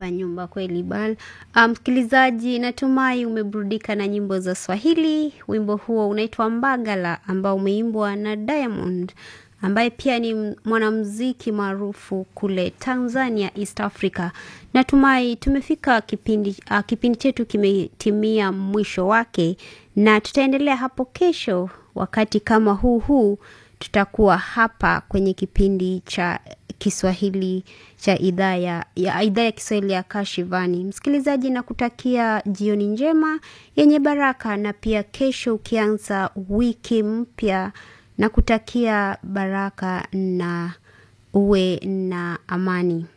hapa nyumba kweli bal. Msikilizaji, natumai umeburudika na nyimbo za Swahili. Wimbo huo unaitwa Mbagala ambao umeimbwa na Diamond ambaye pia ni mwanamuziki maarufu kule Tanzania, East Africa. Natumai tumefika kipindi, uh, kipindi chetu kimetimia mwisho wake, na tutaendelea hapo kesho wakati kama huu huu. Tutakuwa hapa kwenye kipindi cha Kiswahili cha idhaa ya, ya idhaa ya Kiswahili ya Kashivani. Msikilizaji, na kutakia jioni njema yenye baraka, na pia kesho ukianza wiki mpya na kutakia baraka na uwe na amani.